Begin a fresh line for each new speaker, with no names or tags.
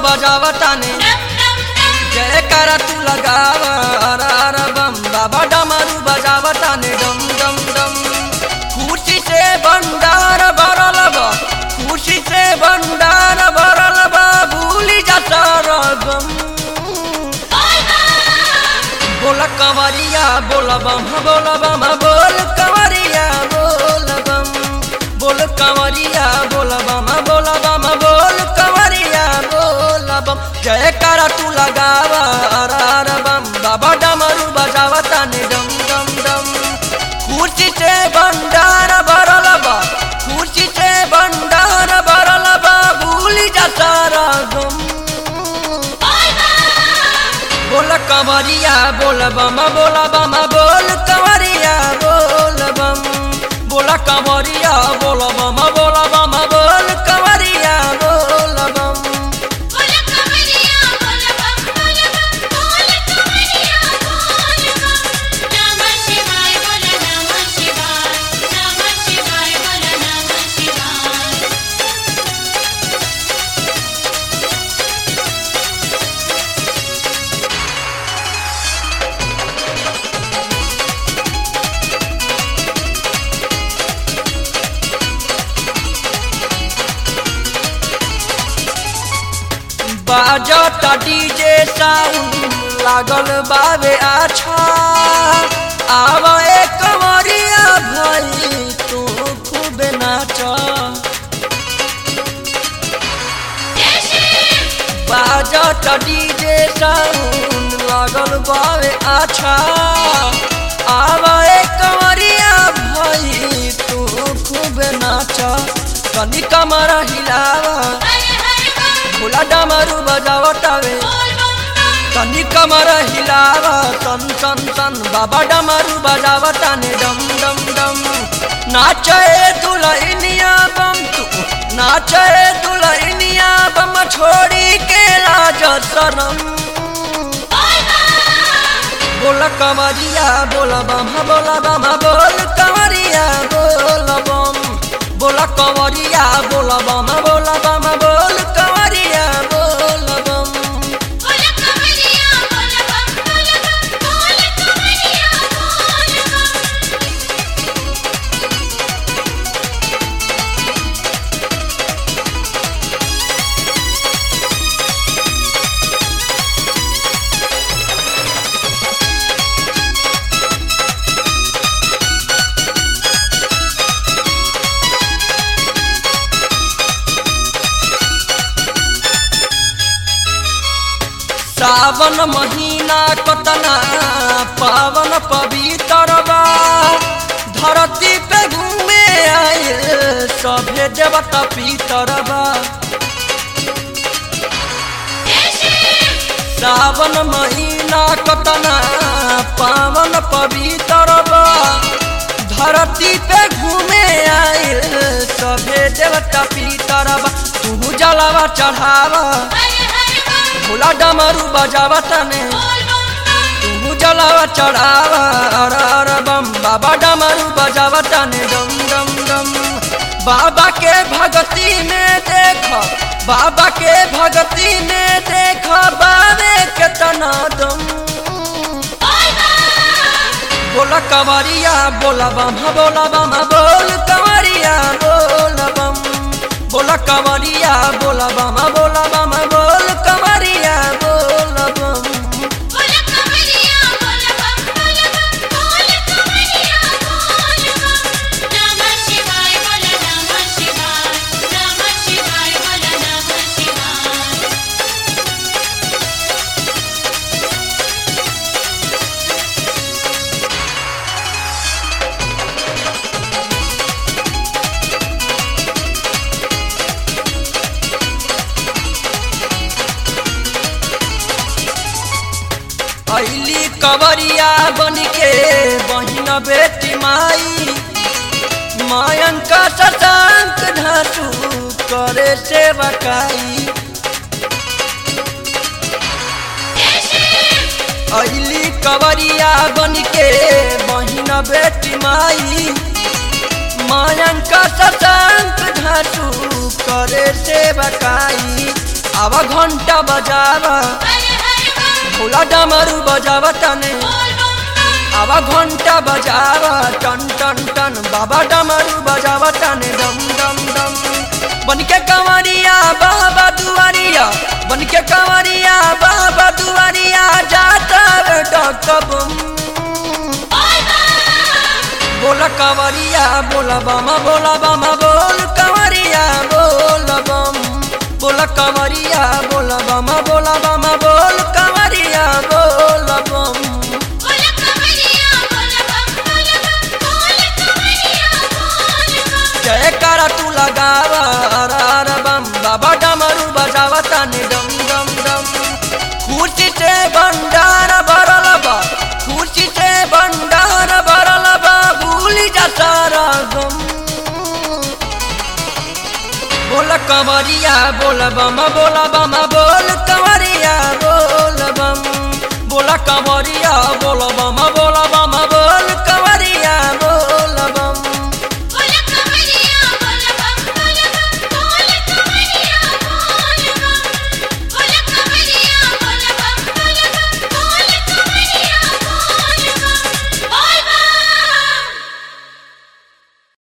बजावताने जय करा तू लगावा अरा अरा बम बाबा डमरू बजावताने डम डम डम खुशी से भंडार भरल बा खुशी से भंडार भरल बा भूली जा सारा गम बोल कंवरिया बोल बम बोल बम बोल कंवरिया बोल बम बोल कंवरिया बोल बम बोल बम बोल कंवरिया बोल बम जय करा तू लगावा अरा अरा बम बाबा डमरू बजावा ताने डम डम डम खुशी से भंडार भरल बा खुशी से भंडार भरल बा भूली जा सारा गम बोल कंवरिया बोल बम बोल बम बोल कंवरिया बोल बम बोल कंवरिया बोल बम बोल बम बोल कंवरिया बोल बम
बोल कमरिया बोल बम बोल बम बोल कमरिया बोल बम नमः शिवाय बोल नमः शिवाय नमः शिवाय बोल नमः शिवाय
बाजता डीजे साउंड लागल बावे अच्छा आवा ए कंवरिया भाई तू खूब नाचा बाजत डीजे साउंड लागल बावे अच्छा आवा ए कंवरिया भाई तू खूब नाचा कनी कमर हिलावा
हर हर बम
भोला डमरू बजावतावे
बोल बम बम
तनी कमर हिलावा तन तन तन बाबा डमरू बजावताने डम डम डम नाचे दुलहिनिया बम तू नाचे दुलहिनिया बम छोड़ी के लाज शरम
बोल बम
बोल कमरिया बोल बम बोल बम बोल कमरिया बोल बम बोल कमरिया बोल बम बोल बम बोल कमरिया बोल बम
बोल कमरिया बोल बम बोल बम बोल कमरिया बोल बम
सावन महीना कतना पावन पवित्र बा धरती पे घूमे आए सभे देवता पितर बा सावन महीना कतना पावन पवित्र बा धरती पे घूमे आए सभे देवता पितर बा तू जलावा चढ़ावा
हर हर बम
भोला डमरू बजावा तने
बोल बम बम
तू जलावा चढ़ावा अर अर बम बाबा डमरू बजावा तने डम डम डम बाबा के भक्ति में देख बाबा के भक्ति में देख बाबे के तना दम
बोल बम
बोला कंवरिया बोला बम बोला बम बोल कंवरिया बोल बम बोला कंवरिया बोला बम बोला बम बोल कंवरिया बोल बम
बोल कमरिया बोल बम बोल बम बोल कमरिया बोल बम नमः शिवाय बोल नमः शिवाय नमः शिवाय बोल नमः शिवाय
अली कवरिया बन के बहिन बेटी माई मायन का शशांक ढासू करे सेवकाई अली कवरिया बन के बहिन बेटी माई मायन का शशांक ढासू करे सेवकाई आवा घंटा बजावा
हर हर बम
भोला डमरू बजावा तने
बोल बम बम
आवा घंटा बजावा टन टन टन बाबा डमरू बजावा तने डम डम डम बन के कंवरिया बाबा दुआरिया बन के कंवरिया बाबा दुआरिया जाता रे डकबम
बोल बम
बोला कंवरिया बोला बामा बोला बामा बोल कंवरिया बोल बम बोला कंवरिया बोला बामा बोला बामा बोल कंवरिया बोल बम
बोल कमरिया बोल बम बोल बम बोल कमरिया बोल बम
जय करा तू लगावा अरार बम बाबा डमरू बजावा ताने डम डम डम खुशी से भंडार भरल बा खुशी से भंडार भरल बा भूल जा सारा गम बोल कंवरिया बोल बम बोल बम बोल कंवरिया बोल बम बोल कंवरिया बोल बम